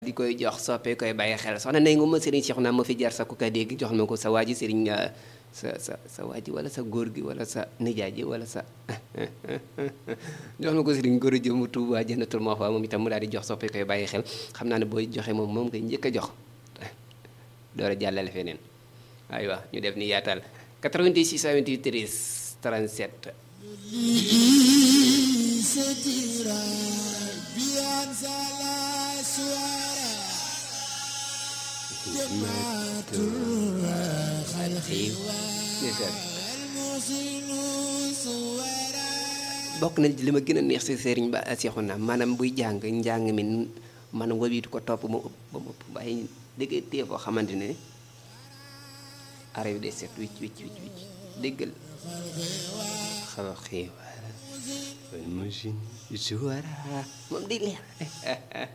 di koy jox soppe koy bàyyi xel soxna nay nga ma sëriñ Cheikh naa ma fi jar sa ku koy dégg jox ma ko sa waa ji sëriñ sa sa sa waa ji wala sa góor gi wala sa nijaay ji wala sa jox ma ko sëriñ góor ji mu Tuubaa Jannatul Mahwa moom itam mu daal di jox soppe koy bàyyi xel xam naa ne booy joxe moom moom ngay njëkk a jox door a jàllale feneen aywa ñu def ni yaatal 88 628 37 bokk na li ma gën a neex si sëriñ ba seexu na maanaam buy jàng njàng mi maanaam wabiitu ko topp ba mu ëpp ba mu ëpp waaye dëgg tee foo xamante ne arab de set wicc wicc wicc wicc déggal xawa xiiwal machine suwara moom day leer